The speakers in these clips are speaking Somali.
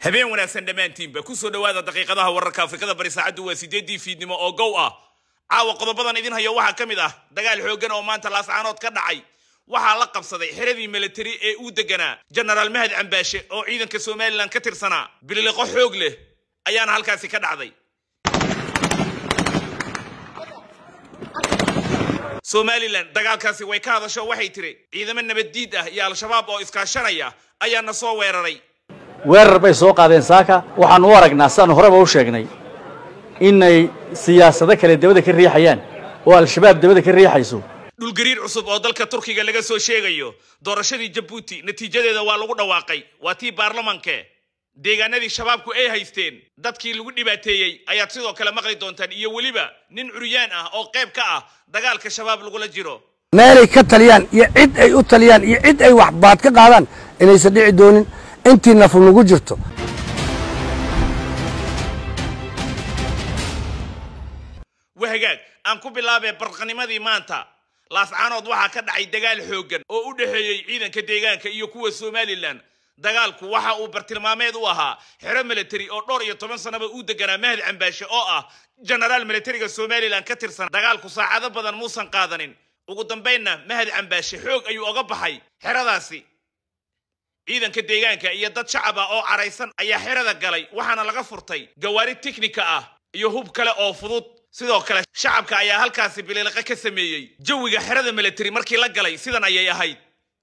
habeen wanaagsan dhammaantiinba ku soo dhowaada daqiiqadaha wararka afrikada bari saacaddu waa sideeddii fiidnimo oo gow ah caawa qodobadan idin hayo waxaa ka mid ah dagaal xooggan oo maanta laascaanood ka dhacay waxaa la qabsaday xeradii militari ee uu deganaa jenaraal mahad cambaashe oo ciidanka somalilan ka tirsanaa biliqo xoog leh ayaana halkaasi ka dhacday somalilan dagaalkaasi way ka hadasho waxay tiri ciidamo nabaddiid ah iyo al-shabaab oo iskaashanaya ayaana soo weeraray weerar bay soo qaadeen saaka waxaanu u aragnaa sidaanu horeba u sheegnay inay siyaasado kale dabada ka riixayaan oo al-shabaab dabada ka riixayso dhulgariir cusub oo dalka turkiga laga soo sheegayo doorashadii jabuuti natiijadeeda waa lagu dhawaaqay waa tii baarlamanke deegaanadii shabaabku ay haysteen dadkii lagu dhibaateeyey ayaad sidoo kale maqli doontaan iyo weliba nin curyaan ah oo qayb ka ah dagaalka shabaab lagula jiro meelay ka taliyaan iyo cid ay u taliyaan iyo cid ay waxbaad ka qaadaan inaysan dhici doonin intii nafu nagu jirto wahagaag aan ku bilaabee barqanimadii maanta laascaanood waxaa ka dhacay dagaal xooggan oo u dhexeeyey ciidanka deegaanka iyo kuwa somalilan dagaalku waxa uu bartilmaameed u ahaa xero military oo dhowr iyo toban sanaba uu deganaa mahad cambaashe oo ah jenaraal militariga somalilan ka tirsan dagaalku saacado badan muusan qaadanin ugu dambaynna mahad cambaashe xoog ayuu oga baxay xeradaasi ciidanka deegaanka iyo dad shacab ah oo caraysan ayaa xerada galay waxaana laga furtay gawaari tiknika ah iyo hub kale oo fudud sidoo kale shacabka ayaa halkaasi biliiqo ka sameeyey jawiga xerada military markii la galay sidan ayay ahayd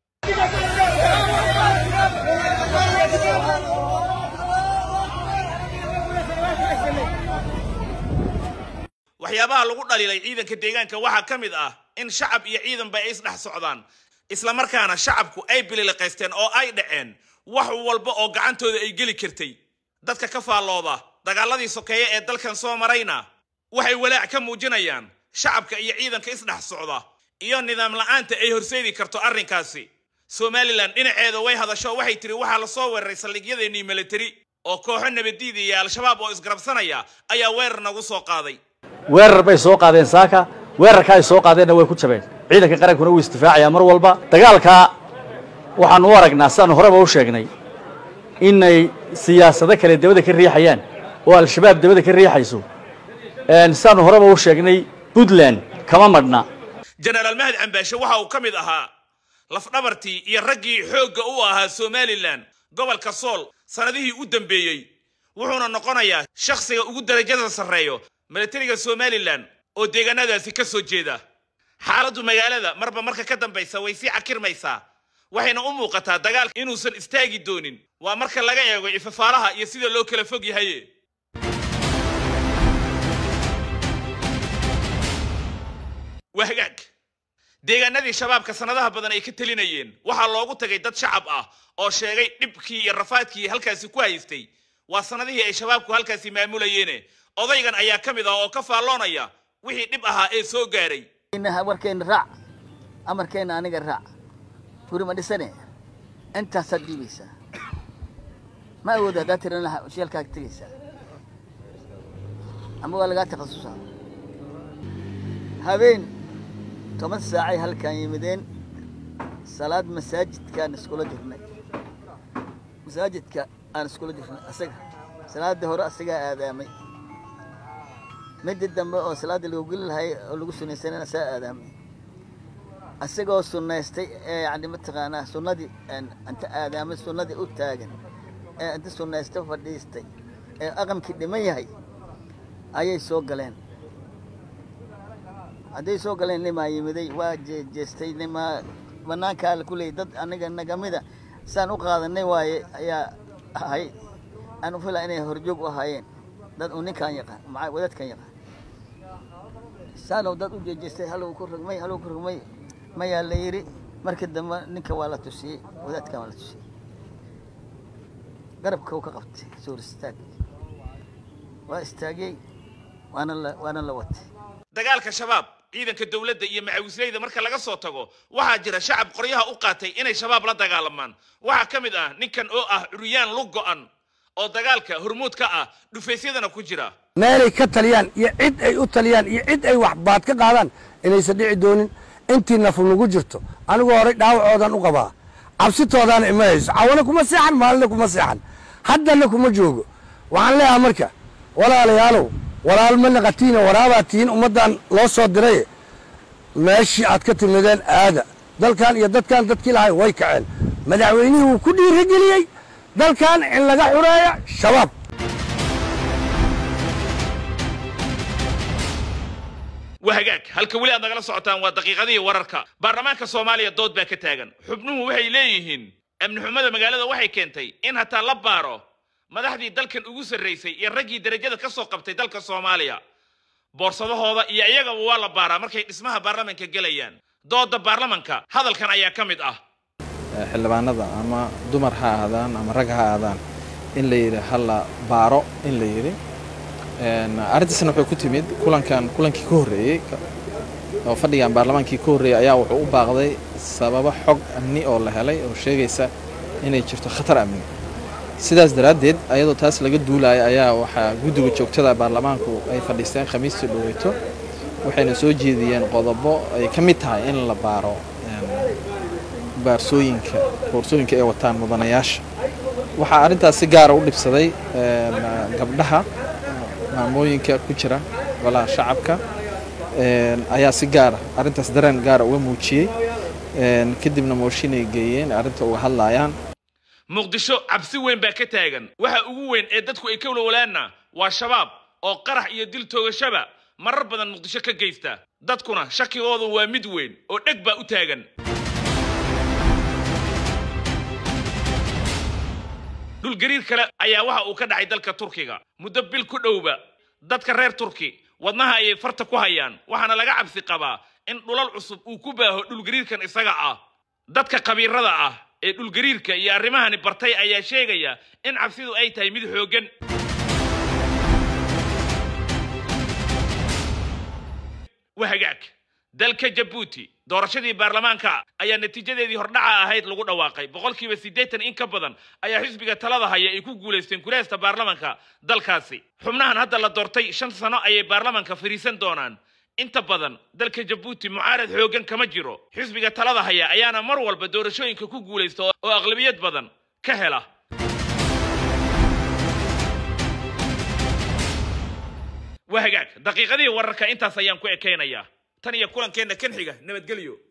waxyaabaha lagu dhaliilay ciidanka deegaanka waxaa ka mid ah in shacab iyo ciidanba ay isdhex socdaan islamarkaana shacabku ay bililiqaysteen oo ay dhaceen wax walba oo gacantooda ay geli kartay dadka ka faallooda dagaaladii sokeeye ee dalkan soo marayna waxay walaac ka muujinayaan shacabka iyo ciidanka isdhex socda iyo nidaam la'aanta ay horseedi karto arrinkaasi somalilan dhinaceeda way hadasho waxay tiri waxaa lasoo weeraray saldhigyadeenii militari oo kooxo nabadiida iyo al-shabaab oo isgarabsanaya ayaa weerar nagu soo qaaday weerar bay soo qaadeen saaka weerarka ay soo qaadeenna way ku jabeen ciidanka qarankuna wuu isdifaacayaa mar walba dagaalkaa waxaanu u aragnaa sidaanu horeba u sheegnay inay siyaasado kale dabada ka riixayaan oo al-shabaab dabada ka riixayso sidaanu horeba u sheegnay puntland kama madhna jenaraal mahad cambaashe waxa uu ka mid ahaa lafdhabartii iyo raggii xoogga u ahaa somalilan gobolka sool sannadihii u dambeeyey wuxuuna noqonayaa shakhsiga ugu darajada sarreeyo militariga somalilan oo deegaanadaasi ka soo jeeda xaaladdu magaalada marba marka ka dambaysa way sii cakirmaysaa waxayna u muuqataa dagaalka inuusan istaagi doonin waa marka laga eego ifafaalaha iyo sida loo kala fog yahaye wahagaag deegaanadii shabaabka sannadaha badan ay ka telinayeen waxaa loogu tagay dad shacab ah oo sheegay dhibkii iyo rafaadkii halkaasi ku haystay waa sannadihii ay shabaabku halkaasi maamulayeene odaygan ayaa ka mid ah oo ka faalloonaya wixii dhib ahaa ee soo gaaray warkeenna raac amarkeenna aniga raac guri ma dhisane intaasaad dhiibaysaa ma awooda haddaa tirana sheelkaaga tegaysaa ama waa lagaa takhasusaa habeen toban saacay halkaan yimideen salaad masaajidkaan iskula jirnay masaajidka aan iskula jirnay asaga salaadii hore asagaa aadaamay midii dambe oo salaada lagu geli lahay oo lagu sunaysanana saa aadaamay asagoo sunnaystay ee yani mataqaanaa sunnadii inta aadaamay sunnadii u taagan ee inta sunnaystay fadhiistay ee aqamkii dhiman yahay ayay soo galeen hadday soo galeen nimaa yimiday waa jeestay nimaa banaankaa ku leeyay dad aniga nagamida saan u qaadanay waaye ayaa ahay aan u filaa inay horjoog u ahaayeen dad uu ninkaan yaqaan maa wadaadkan yaqaan saalow dad u jeejeestay halow ku rogmay halow ku rogmay mayaa la yidhi markii dambe ninka waa la tusiyey wadaadkan waa la tusiyey garabka uu ka qabtay suur istaag waa istaagiyey waana la waana la watay dagaalka shabaab ciidanka dowladda iyo macawisleyda marka laga soo tago waxaa jira shacab qoryaha u qaatay inay shabaab la dagaalamaan waxaa ka mid ah ninkan oo ah curyaan lug go'an oo dagaalka hormuud ka ah dhufaysyadana ku jira meelay ka taliyaan iyo cid ay u taliyaan iyo cid ay waxbaad ka qaadaan inaysan dhici doonin intii nafu nagu jirto anigu horey dhaawacoodan u qabaa cabsitoodaana ima hayso cawana kuma seexan maalina kuma seexan haddana kuma joogo waxaan leeyahay marka walaalayaalow walaal ma naqatiina waraabaad tihiin ummaddan loo soo diray meeshii aad ka timideen aada dalkan iyo dadkan dadkii lahay way kaceen madaxweynihii wuu ku dhiirigeliyey dalkan in laga xureeya shabaab waa hagaag halka weli aad nagala socotaan waa daqiiqadihii wararka baarlamaanka soomaaliya dood baa ka taagan xubnuhu waxay leeyihiin amni xumada magaalada waxay keentay in hataa la baaro madaxdii dalkan ugu sarraysay iyo raggii derajada ka soo qabtay dalka soomaaliya boorsadahooda iyo iyagaba waa la baaraa markay dhismaha baarlamanka gelayaan dooda baarlamanka hadalkan ayaa ka mid ah xildhibaanada ama dumar ha ahaadaan ama rag ha ahaadaan in la yidhi hala baaro in la yidhi arrintaasna waxay ku timid kulankan kulankii ka horreeyey oo fadhigan baarlamaankii ka horreeyey ayaa wuxuu u baaqday sababo xog amni oo la helay oo sheegaysa inay jirto khatar amni sidaas daraaddeed ayadoo taas laga duulaya ayaa waxaa guddiga joogtada baarlamaanku ay fadhiisteen khamiistii dhoweyto waxayna soo jeediyeen qodobo ay ka mid tahay in la baaro baarsooyinka boorsooyinka ay wataan mudanayaasha waxaa arrintaas si gaara u dhibsaday gabdhaha maamooyinka ku jira golaha shacabka ayaa si gaara arrintaas dareen gaara uga muujiyey kadibna mooshinay geeyeen arrinta uga hadlayaan muqdisho cabsi weyn baa ka taagan waxa ugu weyn ee dadku ay ka walwalaanna waa shabaab oo qarax iyo dil toogashaba marar badan muqdisho ka geysta dadkuna shakigooda waa mid weyn oo dheg baa u taagan dhulgariir kale ayaa waxa uu ka dhacay dalka turkiga muddo bil ku dhowba dadka reer turki wadnaha ayay farta ku hayaan waxaana laga cabsi qabaa in dhulal cusub uu ku baaho dhulgariirkan isaga ah dadka khabiirada ah ee dhulgariirka iyo arrimahani bartay ayaa sheegaya in cabsidu ay tahay mid xooggan waa hagaag dalka jabuuti doorashadii baarlamaanka ayaa natiijadeedii hordhaca ahayd lagu dhawaaqay boqolkiiba siddeetan in ka badan ayaa xisbiga talada haya ay ku guulaysteen kuraasta baarlamanka dalkaasi xubnahan hadda la doortay shan sano ayay baarlamanka fariisan doonaan inta badan dalka jabuuti mucaarad xooggan kama jiro xisbiga talada haya ayaana mar walba doorashooyinka ku guulaysta oo aqlabiyad badan ka hela waa hagaag daqiiqadihii wararka intaas ayaan ku ekaynayaa tan iyo kulankeenna kan xiga nabadgelyo